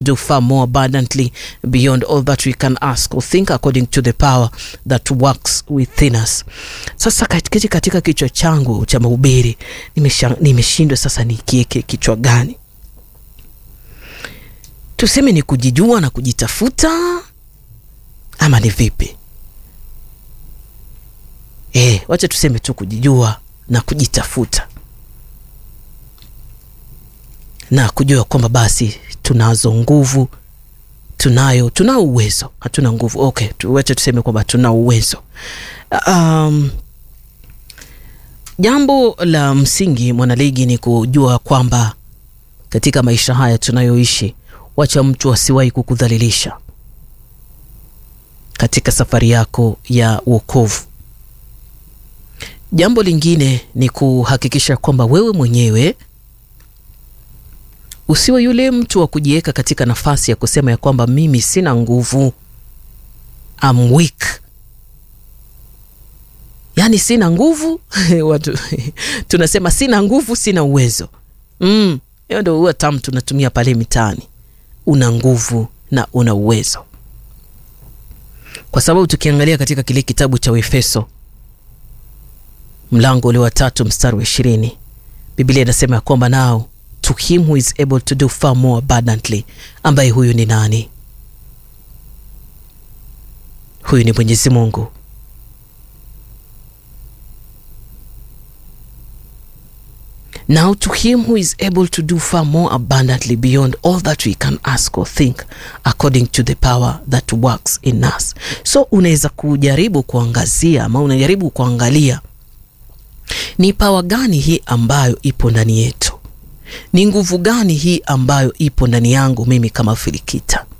do far more abundantly beyond all that we can ask or think according to the power that works within us. Sasa katikati katika kichwa changu cha mahubiri nimeshindwa sasa nikieke kichwa gani? Tuseme ni kujijua na kujitafuta ama ni vipi? Eh, wacha tuseme tu kujijua na kujitafuta na kujua kwamba basi tunazo nguvu, tunayo tunao uwezo, hatuna nguvu. Okay, tuwache tuseme kwamba tuna uwezo. Um, jambo la msingi mwanaligi ni kujua kwamba katika maisha haya tunayoishi, wacha mtu asiwahi kukudhalilisha katika safari yako ya wokovu. Jambo lingine ni kuhakikisha kwamba wewe mwenyewe usiwe yule mtu wa kujiweka katika nafasi ya kusema ya kwamba mimi sina nguvu, I'm weak, yaani sina nguvu watu tunasema sina nguvu, sina uwezo. Mm, hiyo ndio huwa tamu tunatumia pale mitaani. Una nguvu na una uwezo, kwa sababu tukiangalia katika kile kitabu cha Efeso mlango ule wa tatu mstari wa ishirini Biblia inasema ya kwamba nao to him who is able to do far more abundantly, ambaye huyu ni nani? Huyu ni Mwenyezi Mungu. Now to him who is able to do far more abundantly beyond all that we can ask or think according to the power that works in us. So unaweza kujaribu kuangazia ama unajaribu kuangalia ni pawa gani hii ambayo ipo ndani yetu ni nguvu gani hii ambayo ipo ndani yangu mimi kama Filikita?